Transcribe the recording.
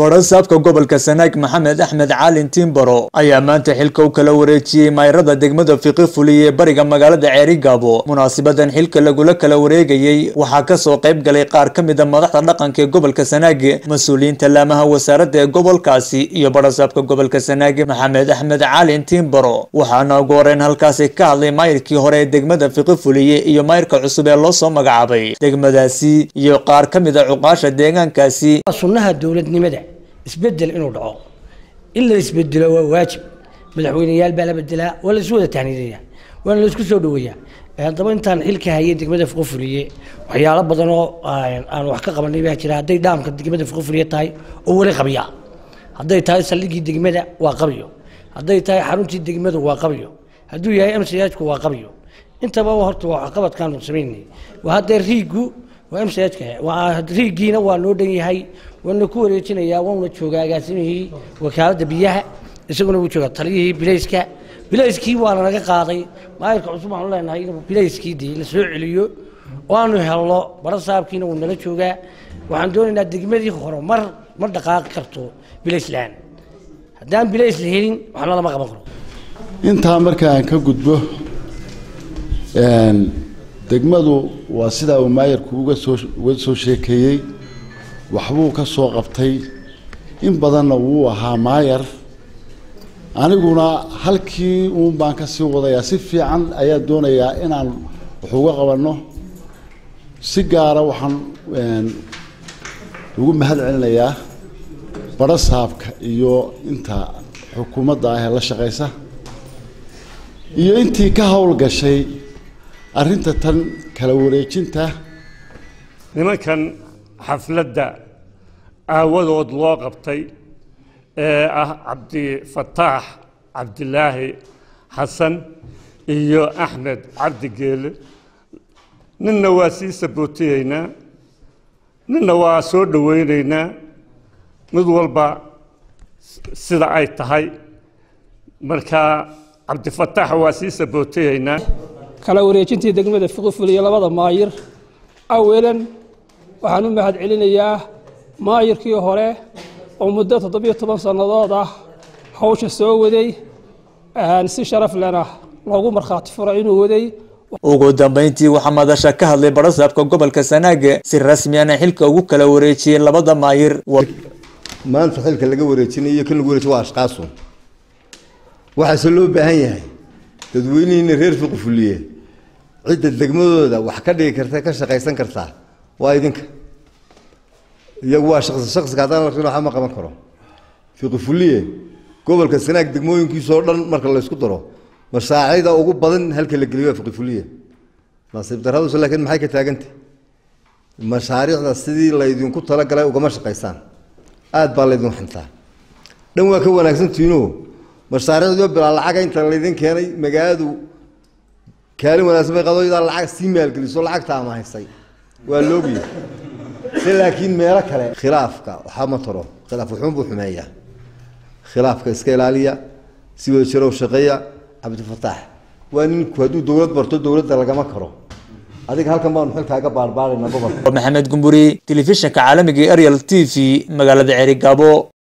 barasaabka gobolka sanaag maxamed axmed caalin timbaro ayaa maanta xilka u kala wareejiyey mayrada degmada fiqi fuliye ee bariga magaalada ceerigaabo munaasibadan xilka lagula kala wareegayey waxaa kasoo qayb galay qaar ka mid a madaxda dhaqanka ee gobolka sanaag mas-uuliyiinta laamaha wasaaradda ee gobolkaasi iyo barasaabka gobolka sanaag maxamed axmed caalin timbaro waxaana ugu horeyn halkaasi ka hadlay mayrkii hore ee degmada fiqi fuliye iyo mayrka cusub ee loo soo magacaabay degmadaasi iyo qaar ka mid a cuqaasha deegaankaasi sunnaha dowladnimada isbedel inuu dhaco in la isbedelo waa waajib madaxweyneyaal baa la bedelaa waa la isu wada tahniidaya waana la isku soo dhaweeyaa haddaba intaan xilka hayay degmada fuqofuliye waxyaalo badan oo aan wax ka qabanay baa jira hadday dhaamka degmada fuqofuliye tahay oo weli qabiya hadday tahay saldhigii degmada waa qabiyo hadday tahay xaruntii degmadu waa qabiyo hadduu yahay mchku waa qabiyo intaba horta waa waxqabadkaanu samaynay waa haddee riigu waa mchka riigiina waa noo dhan yahay waana ku wareejinayaa wauna joogaa agaasimihii wakaaladda biyaha isaguna wuu joogaa taliyihii bilayska bilayskii waana naga qaaday maayirka cusub waxaanu leenahay inuu bilayskii dee la soo celiyo oo aanu helno barasaabkiina wuu nala joogaa waxaan doonaynaa degmadii hore mar ma dhaqaaqi karto bilays la-aan haddaan bilays la helin waxna lama qaban karo intaa marka aan ka gudbo degmadu waa sidaa uu maayarku uga soo uga soo sheekeeyey waxbuu ka soo qabtay in badanna wuu ahaa maayar aniguna halkii uun baan ka sii wadayaa si fiican ayaa doonayaa inaan wax uga qabanno si gaara waxaan ugu mahad celinayaa barasaabka iyo inta xukuumadda ah ee la shaqaysa iyo intii ka howlgashay arrinta tan kala wareejinta nimankan xafladda aawadood loo qabtay ee ah cabdifataax cabdilaahi xasan iyo axmed cabdi geele ninna waa sii sabootiyeynaa ninna waa soo dhoweyneynaa mid walba sida ay tahay marka cabdifataax waa sii sabootiyeynaa kala wareejintii degmada fiqiful iyo labada maayir awalan waxaan u mahad celinayaa maayirkii hore oo muddo toddobiyo toban sannadood ah hawsha soo waday si sharaf lena loogu markhaati furo inuu waday ugu dambeyntii waxaa madasha ka hadlay barasaabka gobolka sanaag si rasmiyana xilka ugu kala wareejiyey labada maayir maanta xilka laga wareejinayo kan lagu wareejiy waa ashqaasun waxaase loo baahan yahay dadweynihiina reer fiqifuliye cidda degmadooda wax ka dhigi karta ka shaqaysan kartaa waa idinka iyagu waa shaqsi shaqsiga haddaan la rin waxba ma qaban karo fiqifuliye gobolka sanaag degmooyinkiisoo dhan marka laysku daro mashaariicda ugu badan halka la geliyo waa fiqifuliye nasiib darraduse laakiin maxay ka taagantay mashaariicda sidii laydinku talagalay ugama shaqaysaan aada baa laydin xintaa dhan waa ka wanaagsantihiinoo mashaariicdiio bilaa lacaga inta laydin keenay magaaladu kaalin wanaagsan bay qadooydaa lacag sii maalgeliso lacagta amahaysay waa loogiya si laakiin meelo kale khilaafka waxaa ma taro khilaaf wuxuun buu xumeeyaa khilaafka iska ilaaliya si wada jirow shaqeeya cabdifataax waa ninku hadduu dowlad barto dowladda lagama karo adiga halkan baanu xilkaaga baarbaarayna gobolka maxamed gumburi telefishinka caalamiga ariel t v magaalada ceerigaabo